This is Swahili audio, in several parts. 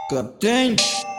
Captain.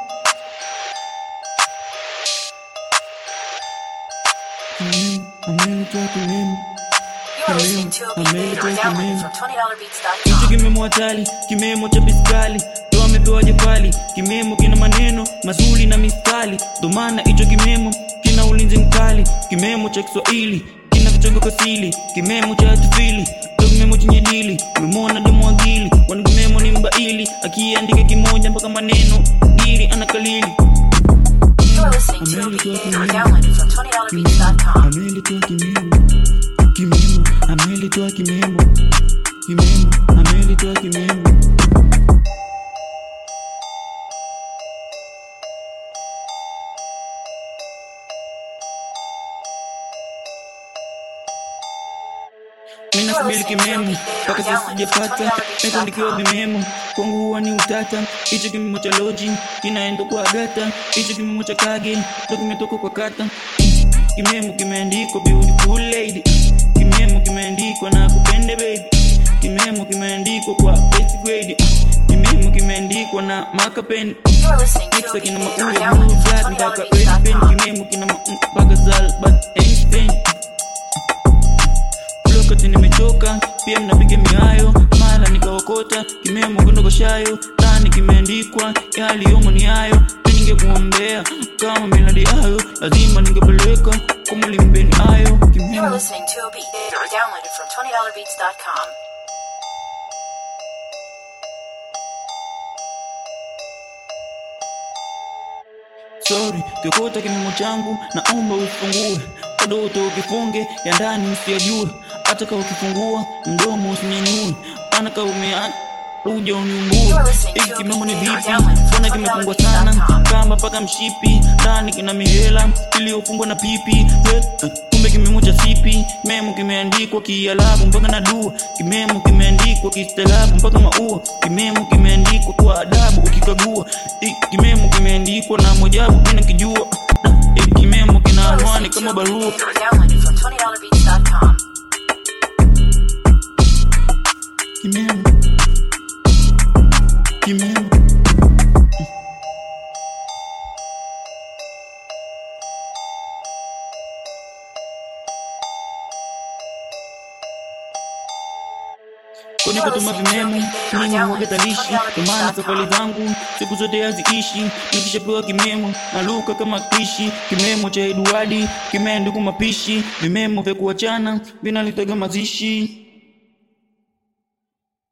Amelitoa kimemo, You are listening to a beat made or downloaded from hicho $20beats.com. kimemo hatari, kimemo cha biskali ndo amepewa jefali. Kimemo kina maneno mazuri na mistari, ndo maana hicho kimemo kina ulinzi mkali. Kimemo cha Kiswahili kina vichongo kasili, kimemo cha hatifili ndo kimemo chenye dili. Umemwona demu akili, kwani kimemo ni mbaili, akiandika kimoja mpaka maneno dili anakalili. You are listening to a beat made or downloaded from $20beats.com. amelitoa kimemo kimemo amelitoa kimemo kimemo amelitoa kimemo Mimi nasubiri kimemo mpaka sasa sijapata, nikuandikiwa vimemo kwangu huwa ni utata. Hicho kimemo cha loji kinaenda kwa gata, hicho kimemo cha kage ndo kimetoka kwa kata. Kimemo kimeandikwa beautiful lady, kimemo kimeandikwa na kupende baby, kimemo kimeandikwa kwa best grade, kimemo kimeandikwa na makapeni You are listening to a Mixa beat kina made or maua blue downloaded flag from mpaka red pen, $20beats.com. kimemo kina ma- mpaka Albert Einstein. Lokati nimechoka pia mnapiga mihayo mara nikaokota kimemo kondogoshayo ndani kimeandikwa yaliyomo ni hayo mi ningekuombea kama miladi hayo lazima ningepeleka kwa mwalimbeni hayo You are kimemo listening to a beat made or downloaded from $20beats.com. sorry kiokota kimemo changu naomba ufungue bado ukifunge ya ndani usiyajue hata ka ukifungua mdomo usinyanyue maana ka umea uja uniumbue hiki kimemo ni vipi mbona kimefungwa sana kama paka mshipi ndani kina mihela iliyofungwa na pipi Eh, eh, kumbe kimemo cha sipi kimemo kimeandikwa kialabu mpaka na dua kimemo kimeandikwa kistaarabu mpaka maua kimemo kimeandikwa kwa adabu ukikagua Hiki kimemo kimeandikwa na mojabu mina kijua hiki kimemo kina You are anwani listening to kama a beat barua made or downloaded from $20beats.com. kimemo kimemo kwenye kutuma vimemo mimi huwaga talishi kwa maana safari zangu siku zote haziishi nikishapewa kimemo naluka kama kishi kimemo cha eduadi kimeandikwa mapishi vimemo vya kuachana vinalitaga mazishi